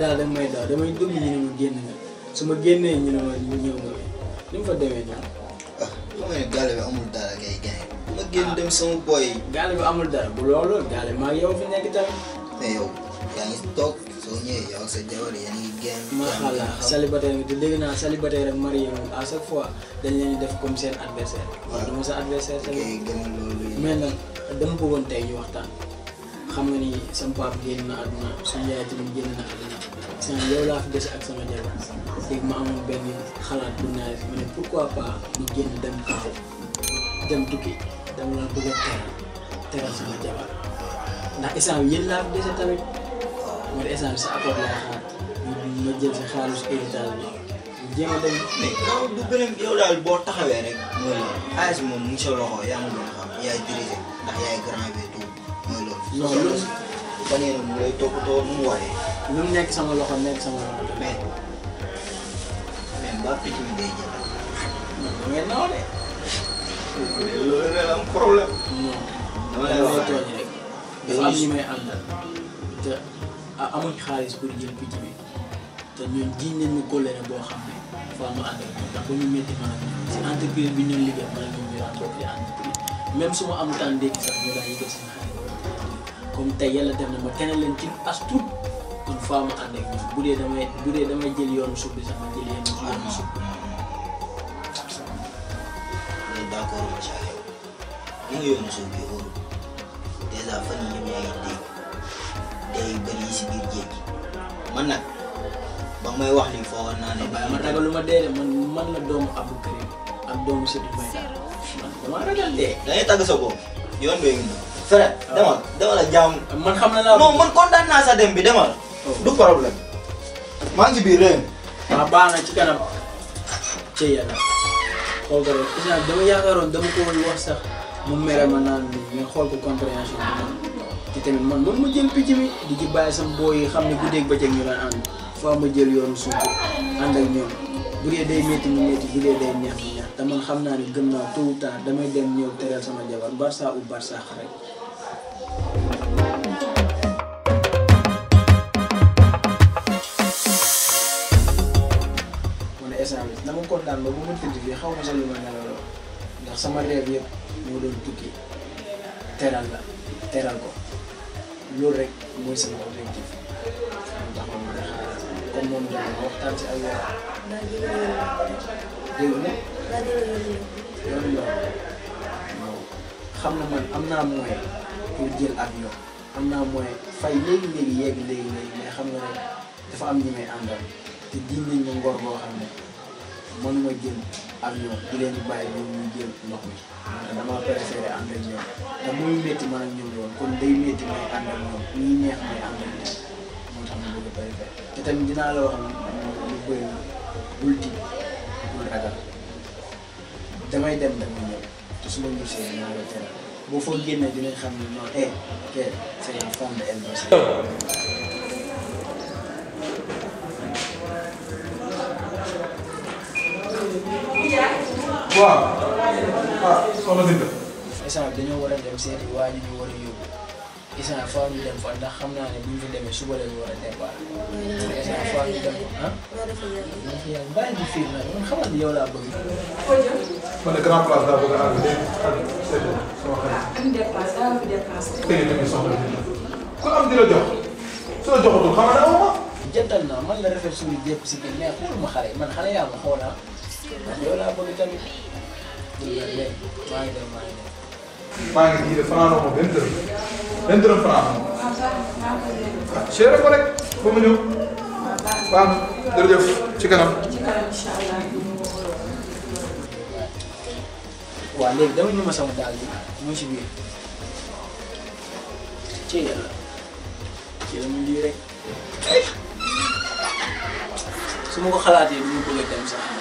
daal da may daw damay dugg ñu ne ma génn nga su ma génnee ñu ne ma ñu ñëw nga ni mu fa demee noonu. ah xam nga ne gaale bi amul dara kay gaay ma génn dem sama boy yi gaale bi amul dara bu loolu gaale maa ngi yow fi nekk tamit. mais yow yaa ngi toog soo ñëwee yow ak sa jabar yéen a ngi génn macha allah célibataire nga te dégg naa célibataire ak marié moom à chaque fois dañ leen di def comme seen adversaire. waaw du ma sa adversaire kay tamit. gën a loolu yi mais nag dama bëggoon tey ñu waxtaan xam nga ni sama papa génn na àdduna suñu yaay tamit génn na àdduna seen yow laa fi des ak sama jabar léegi ma amoon benn xalaat bu naaj ma ne pourquoi pas ñu génn dem kaaw dem tukki dama la bëgg a teral teral sama jabar ndax instant bi yéen laa fi dese tamit mooy instant bi sa apport laa xaar ñu ma jël si xaalis héritage bi ñu jéem a dem mais kaw du beneen yow daal boo taxawee rek mooy loolu xaalis bi moom mu ngi sa loxo yaa ngi doon xam yaay dirigé ndax yaay grand bi tout mooy loolu Non, soo loolu- bañee na mu lay toppatoo nu mu waree lu mu nekk sama loxo nekk sama loxo tamit mais mais mbaa picc mi day jël non da ngeen naaw de loolu la am problème non dama dama lay wax lay tooñ rek rek dafa am ñi may àndal te ah amuñ xaalis pour jël picc bi te ñun jiñ nañ ñu kóllëre boo xam ne faa mu ànd ak ñoom ndax ba ñu métti man ak ñoom si entreprise bi ñu doon liggéey man ak ñoom ñu daan bokk di entreprise même su ma am temps ndékki sax ñu daan yëgal seen xaalis comme tey yàlla def na ma tene leen ci as tuut kon faa mu ànd ak ñoom bu dee damay bu dee damay jël yoonu suuf bi sax ma jël yoonu yoonu suuf bi loolu d'accord ma ci ak yow li nga yoonu suuf bi wóorul dèjà fan yii ñëpp yaa ngi dégg day bëri yi si biir géej gi man nag ba may wax lii foogoon naa ne waaye man ragalu ma dee de man man la doomu Abdou Karim ak doomu Seydou Mbaye man dama ragal dee. da ngay tàgg sa bopp yoon bee ngi ñëw frère demal demal ak jàmm man xam na laa. non man kontaan naa sa dem bi demal du problème maa ngi ci biir réew mi waaw baax na ci kanam. ci yàlla xool ko rek isaan dama yaakaaroon dama ko woon wax sax mu mere ma naan mais xool ko compréhension bi man te tamit man man ma jël picc mi di ci bàyyi sama booy yi xam ne guddeeg bëccëg ñu daan ànd faa ma jël yoonu suuf ànd ak ñoom bu dee day métti mu métti bu dee day neex mu neex te man xam naa ne gëm naa tôt ou tard damay dem ñëw teral sama jabar Barça ou Barça rek. man instant bi dama kontaan ba bu ma tëdd fii xaw ma sa lu ma nelawloo ndax sama rêve yëpp moo doon tukki teral la teral ko loolu rek mooy sama objectif moo tax ma mën a xaar comme moom dama ma waxtaan si ak yow dégg nga yoonu yoon waaw xam na man am naa moyen pour jël avion am naa moyen fay léegi léegi yegg léegi léegi mais xam nga ne dafa am ñi may àndal te diñ nañ ma ngor boo xam ne mënuma jël avion di leen di bàyyi ñoom ñuy jël ndox mi te damaa préféré ànd ak ñoom te muy métti man ak ñoom loolu kon day métti may ànd ak ñoom ñuy neex may ànd ak ñoom moo tax ma bëgg a préféré te tamit dinaa la wax lu bëri bul tiit bul ragal damay dem damay ñëw te su ma gisee dinaa la teral boo fa génnee dinañ xam ne non eh que c'est la femme de El Bassi. waaw ah soxna Binta instant bi dañoo war a dem seeti waa ji ñu war a yóbbu instant faa ñu dem fa ndax xam naa ne bu ñu fa demee suba la ñu war a départ instant faa ñu dem fa ah. man fi yàlla bàyyi di fiir nag man xamal ni yow laa bëgg. man de grand place daa bëgg a àgg de àgg seet sama xarit am dépasse daa am dépasse. tege tamit soxna Binta ku am di la jox su la joxatul xam nga ne amoo jantal naa man la rafet suñu jépp si biir mais xool ma xale yi man xale yaa ma xool ah man yow laa bëgg tamit. léegi maa ngi dem maa ngi dem. maa ngi ji de fanaanoo ma benn dërëm benn dërëm fanaanoo ah cher ko rek ba mu ñëw baax na jërëjëf ci kanam ci kanam incha allah. waaw léegi dama ñu ma sama daal bi mu ci biir ci yàlla ci la mu lii rek su ma ko xalaatee du ma bëgg a dem sax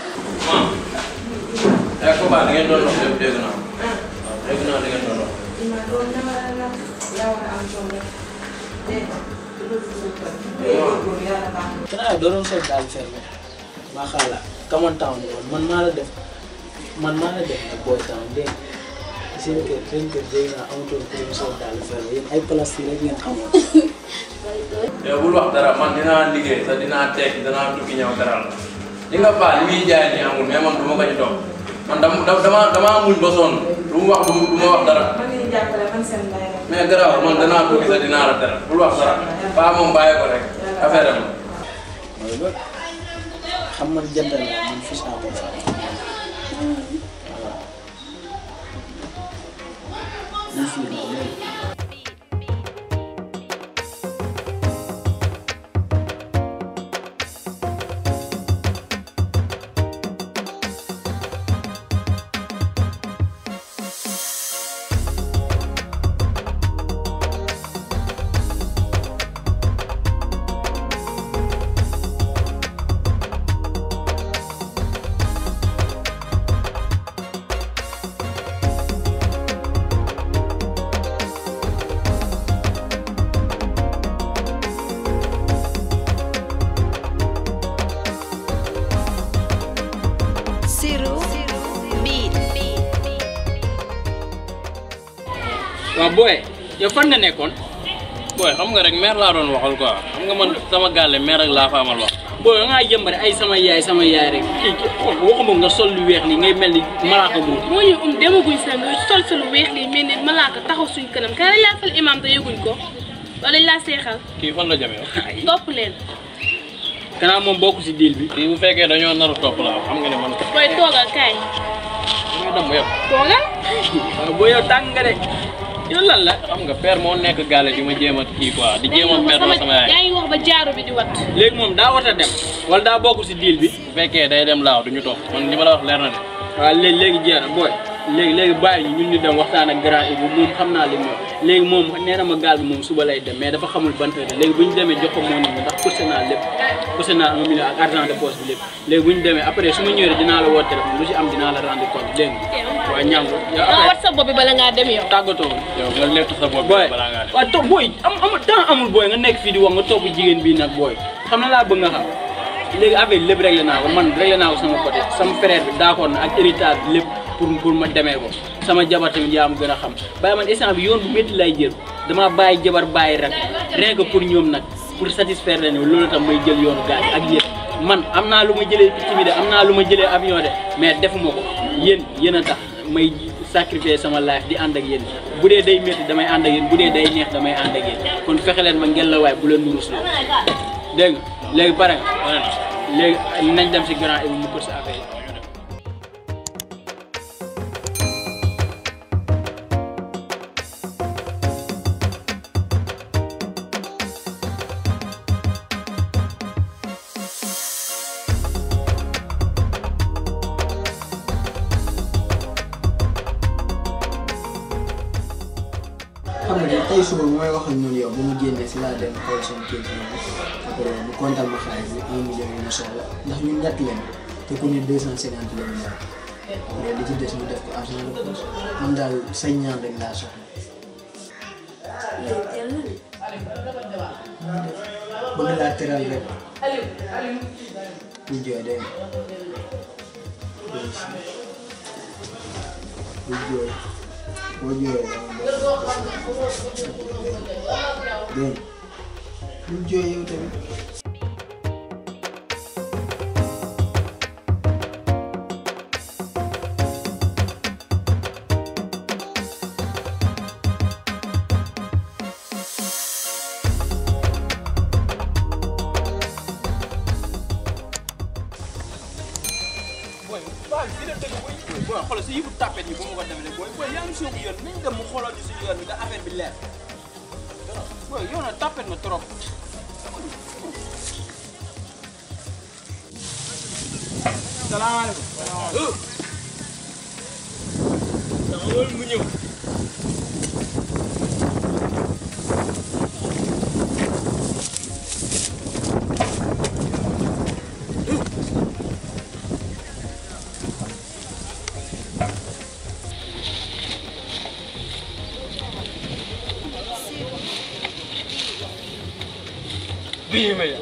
ay combat da ngeen doon wax lépp dégg naa waaw dégg naa da ngeen doon wax ma doon dama la yaa war a am jom rek dégg nga loolu góorgóorlu yàlla baax na. xanaa doo doon sol daal fermé maa xaala kaman town woon man maa la def man maa la def nag booy town dégg nga seen kër seen kër dégg naa amatoon ku leen sol daal fer yéen ay plastique rek ngeen xam. yow bul wax dara man dinaa liggéey te dinaa tekki danaa tukki ñëw teral la li nga baax li muy jaay nii amul mais man du ma ko ci toog man dama dama dama muñ ba sonn lu mu wax du du ma wax dara man ngeen jàppale man seen ndey rek. mais garaaw man danaa tukki te dinaa la teral bul wax dara baa moom bàyyi ko rek affaire am mooy loolu xam man jantal laa man fii saa bopp waaw. ñu fii la léegi. Siru Beat. waaw booy yow fan nga nekkoon booy xam nga rek mère laa doon waxal quoi xam nga man sama gàlle mère rek laa fa amal wax booy da ngaa jëmbare ay sama yaay sama yaay rek kii kii xool waxuma nga sol lu weex li ngay mel ni malaaka buur moo ñu um demaguñ sa nga sol sa lu weex lii mel ni malaaka taxaw suñ kanam ka dañ laa fal imam te yëguñ ko wala dañ laa seexal kii fan la jamee topp leen kanaa moom bokk si deal bi kii bu fekkee dañoo naru topp la xam nga ne man booy toogal kaay nga dem yëpp toogal waaw booy yow tàng nga de yow lan la xam nga père moo nekk gàlle di ma jéem a kii quoi di jéem a père la sama yaay yaa ngi wax ba jaaru bi di wat léegi moom daa war a dem wala daa bokk si deal bi bu fekkee day dem laaw du ñu topp man li ma la wax leer na de waaw léegi léegi jeex na booy léegi léegi bàyyi ñu ñun ñu dem waxtaan ak grand Ibou moom xam naa li mu wax léegi moom nee na ma gaal bi moom suba lay dem mais dafa xamul ban heure léegi bu ñu demee jox ko moo nit ñi ndax course naa lépp course naa un million ak argent de poche bi lépp léegi bu ñu demee après su ma ñëwee dinaa la woo téléphone lu si am dinaa la rendre compte dégg nga waaw ñàngu yow nga après wat sa bopp bi bala ngaa dem yow tàggatoo yow nga lettu sa bopp booy balaa ngaa dem waaw toog booy am amul temps amul booy nga nekk fii di wax nga topp jigéen bii nag booy xam na laa bëgg nga xam léegi affaire lépp réglé naa ko man réglé naa ko sama côté sama frère bi d'accord na ak héritage bi lépp pour pour ma demee ko sama jabar tamit yaa ma gën a xam bàyyi man instant bi yoon bu métti lay jël damaa bàyyi jabar bàyyi rek rien que pour ñoom nag pour satisfaire leen loolu tam may jël yoonu gaal ak yéen man am naa lu ma jëlee picc bi de am naa lu ma jëlee avion de mais defuma ko yéen yéen a tax may sacrifier sama life di ànd ak yéen bu dee day métti damay ànd ak yéen bu dee day neex damay ànd ak yéen kon fexe leen ma ngeen la waay bu leen nurus loo dégg nga léegi pare nga pare na léegi nañ dem si grand Ibou mu ko sa affaire yi xam nga ne tey suba bu may wax ak ñun yow ba mu génnee si laa dem xool seen kër gi après bu kontaan ma xaalis bi un million yi ma soxla ndax ñun ñett leen te ku ne deux cent cinquante la ñu yor après li ci des ñu def ko argent de poche man daal say ñaan rek laa soxla. bëgg laa teral rek bu jooy dégg nga bu jooy boo jooyee dégg nga bu jooy yow tamit. booy waaw fii la dëgg booy booy xoolal si yëfu tapet yi bu ma ko demee rek booy booy yaa ngi suñu yoon nañ dem mu xoolal ñu suñu yoon bi da affaire bi leer booy yow nag tapet na trop. salaamaaleykum. salaamaaleykum. loolu mu ñëw. bii ma ya.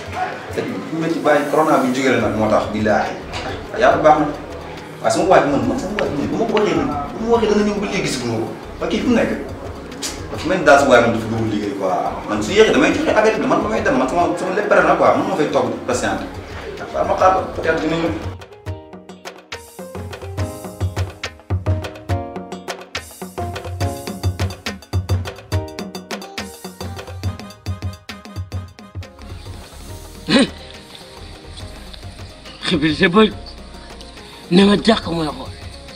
te bu métti bàyyi corona bi jógee nag moo tax billaahi yàlla baax na waaye sama waaj man man sama waaj man bu ma ko waxee nii bu ma waxee dana ñëw ba léegi gis nga ko ba kii fu mu nekk dafa mel ni daal si waaye man dafa dugg liggéey quoi man su yéexee damay joxe affaire bi man damay dem man sama sama lépp pare na quoi man ma fay toog patiente waaw ma xaar ba peut-être dina ñëw. xibir sa bët ne ma jàkk mooy xool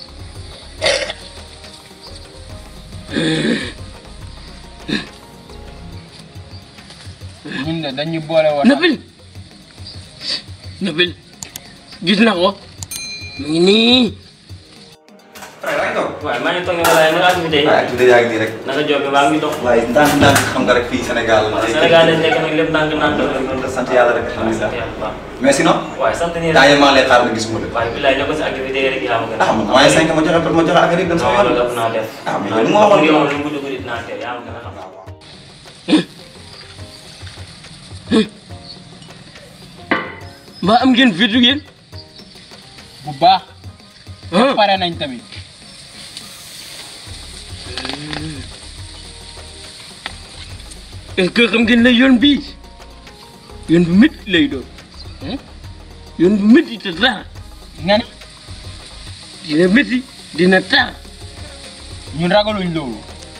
ñun de dañu boole woon. Nabil Nabil gis na ko mu ngi nii waaye maa ngi toog ne walaay naka activité yi. waaye tuddee yaa ngi nii rek. naka job bi maa ngi dox. waaye ndànk ndànk xam nga rek fii Sénégal. Sénégal lañ nekk nag lépp ndànk ndànk la. sant yàlla rek alhamdulilah. mais sinon. waaye sant nii temps yii maa ngi lay xaar nga gisuma la. waaye bilaay ne ko si activité yi rek yaa ma gën a. ah man waaye cinq ma joxe ma joxe affaire yi dem sama yoon. non loolu ëpp naa def. ah mais yow li ma waxoon yow lu mu dugg dinaa teel yaa ma gën a xam. mbaa am ngeen fitu ngeen bu baax. pare nañ tamit. est-ce que xam ngeen ne yoon bii yoon bu métti lay doon yoon bu métti te tar nga ne dina métti dina tar ñun ragaluñ loolu.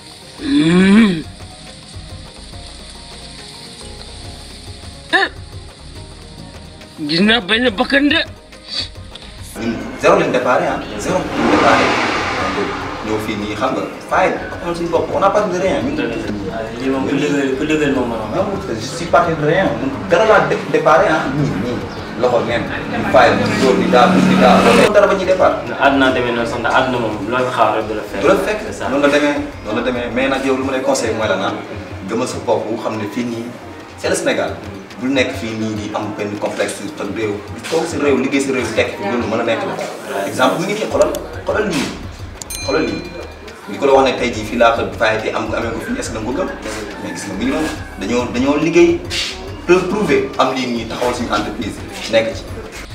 ah gis naa benn bakkan de ñun zéro lañ déparé ah zéro lañ déparé ñëw fii nii xam nga faay amoon suñu bopp on n'a pas de rien ñun. lii moom ku dëggal ku dëggal moom moom. non je suis parti de rien ñun dara laa dé déparé ah ñii ñii loxo neen ñu faay ñu dóor di daal di daal loolu dara ba ñuy départ. àdduna demee noonu sax ndax àdduna moom loo fi xaar rek du la fekk. du la fekk noonu la demee noonu la demee mais nag yow lu ma lay conseillé mooy la naan gëmal sa bopp xam ne fii nii c'est le Sénégal bul nekk fii nii di am benn complexe te réew di toog si réew liggéey si réew tekk loolu mën a nekk la exemple mi ngi nii xoolal xoolal lii xoolal lii ñu ko la wax ne tey jii fii laa ko fayete am ko amee ko fii est-ce que da nga ko gëm mais gis nga mi ngi noonu dañoo dañoo liggéey preuve prouvé am lii nii taxawal suñu entreprise nekk ci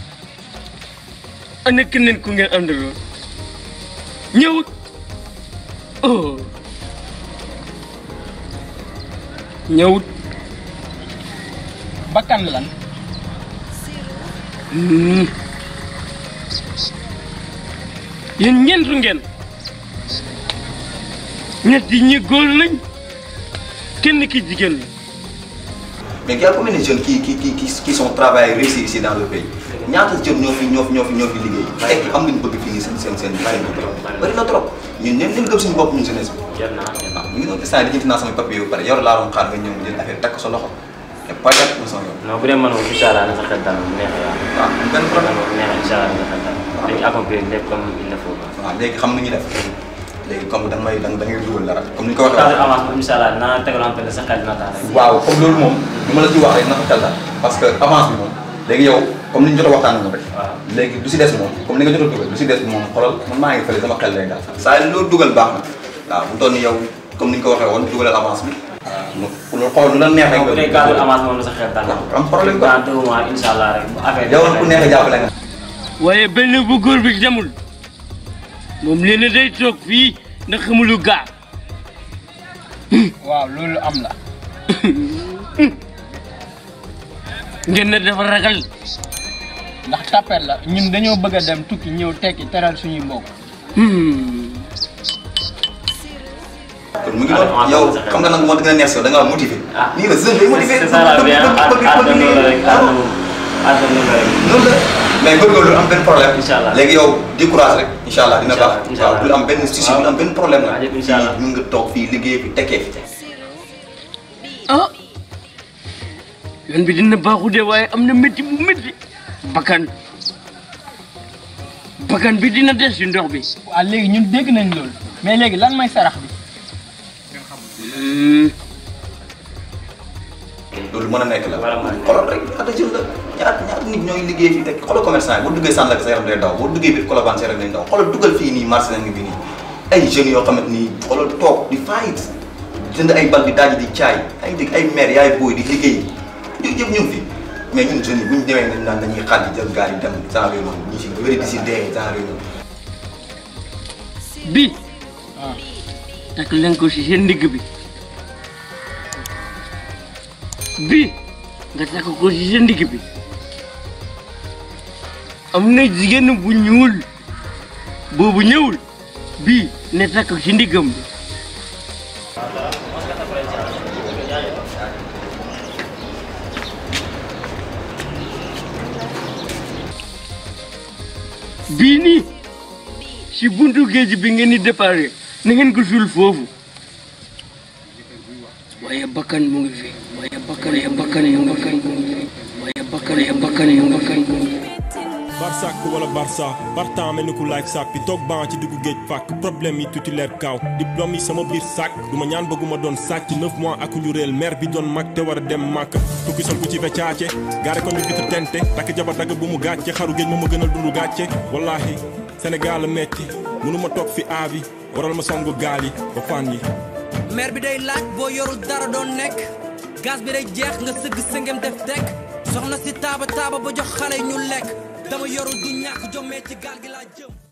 ana keneen ku ngeen àndaloon ñëwut oh ñëwut bakkan lan. yéen ñeent ngeen ñett yi ñi góor lañ kenn ki jigéen la mais il y a combien de jeunes qui qui qui qui qui sont travaillés réussi ici dans le pays ñaata jeunes ñoo fi ñoo fi ñoo fi ñoo fi liggéey tekk am nañu bëgg fii nii seen seen seen seen bëri na trop ñun ñun ñun gëm suñu bopp ñun jeunesse bi waaw ñu ngi doon instant di jënd naa samay papier yu pare yor laa doon xaar nga ñëw jël affaire takk sa loxo te pas yàq na sama yoon non bu dee man moom incha allah na sa xel dal bu neexee yàlla. waaw benn problème moom neexee incha allah na sa xel dal. dañuy accomplir lépp comme il le faut. waaw léegi xam nañu def léegi comme da nga may da nga ngay dugal dara comme ni ñu ko waxee cadre avance moom incha allah dinaa tegal en sa xel dina tax rek. waaw comme loolu moom lu ma la ci wax rek na ko xel daal parce que avance bi moom léegi yow comme ni ñu jot a waxtaan rek léegi du si des moom comme ni nga jot a dugal du si des moom xoolal man maa ngi fële sama xel lay daal saa yi loolu dugal baax na waaw bu toll ni yow comme ni ñu ko waxee woon dugalal avance bi waaw loolu xool lu la neex rek bu dee cadre avance moom na sa xel dal. am problème dans deux mois incha allah rek bu affaire yow ku neex a jàppale nga waaye benn bu góor bi demul moom nee na day toog fii ndax xamulu gaar waaw loolu am la. ngeen ne dafa ragal ndax tapet la ñun dañoo bëgg a dem tukki ñëw tekki teral suñuy mbokk. kon mu ngi doon yow xam nga nag moo gën a neex si yow da ngaa motivé nii la jeune day motivé c'est ça la bien àdduna noonu la rek àdduna moom àdduna noonu la rek. noonu la mais góorgóorlu am benn problème incha allah léegi yow décourage rek incha allah dina baax incha waaw allah du am benn souci du am benn problème la waaw incha allah fii mun nga toog fii liggéey fi tekkee fi ah yoon bi dina baaxu de waaye am na métti bu métti bakkan bakkan bi dina des ci ndox bi waaw léegi ñun dégg nañ loolu mais léegi lan mooy sarax bi. loolu mën a nekk la xoolal rek ñaata jeune la ñaata ñaata nit ñooy liggéey fii tekki xoolal commerçant yi boo duggee Sandaga sa yaram day daw boo duggee biir Colobane sa yaram day daw xoolal dugal fii nii marché nañ bi nii ay jeunes yoo xamante ni xoolal toog di fight jënd ay bal di daaj di caay ay dégg ay maire yaay booy di liggéey yooyu yëpp ñu ngi fi mais ñun jeunes yi bu ñu demee nañ naan dañuy xàll jël gaal yi dem genre yooyu noonu ñu si bëri di si dee genre yooyu noonu. bii takk leen ko si seen ndigg bi bii nga takk ko si seen ndigg bi am na jigéen bu ñuul boobu ñëwul bii ne takk si ndiggam bi bii nii si buntu géej bi ngeen di déparé na ngeen ko suul foofu waaye bakkan mu ngi fi waaye bakkan ya bakkan yu bakkan mu ngi fi waaye bakkan ya bakkan yu bakkan mu ngi fi barsak wala barça partant mel ni ku laaj sac bi toog ban ci diggu géej fàkk problème yi titulaire kaaw diplôme yi sama biir sac du ma ñaan bëgguma doon sàcc neuf mois ak ñu réel maire bi doon mag te war a dem màkk tukki sol ku ci fecaace gaare ko ñu vitre tente takk jabar dagg bu mu gàcce xaru géej moo ma gënal dundu gàcce wallahi Sénégal a metti mënuma toog fi aabi waral ma songu gaal yi ba fan yi maire bi day laaj boo yorul dara doon nekk gaz bi day jeex nga sëgg sëngem def tekk soxna si taaba taaba ba jox xale yi ñu lekk dama yorul du ñàkk jommee ci gaal gi laa jëm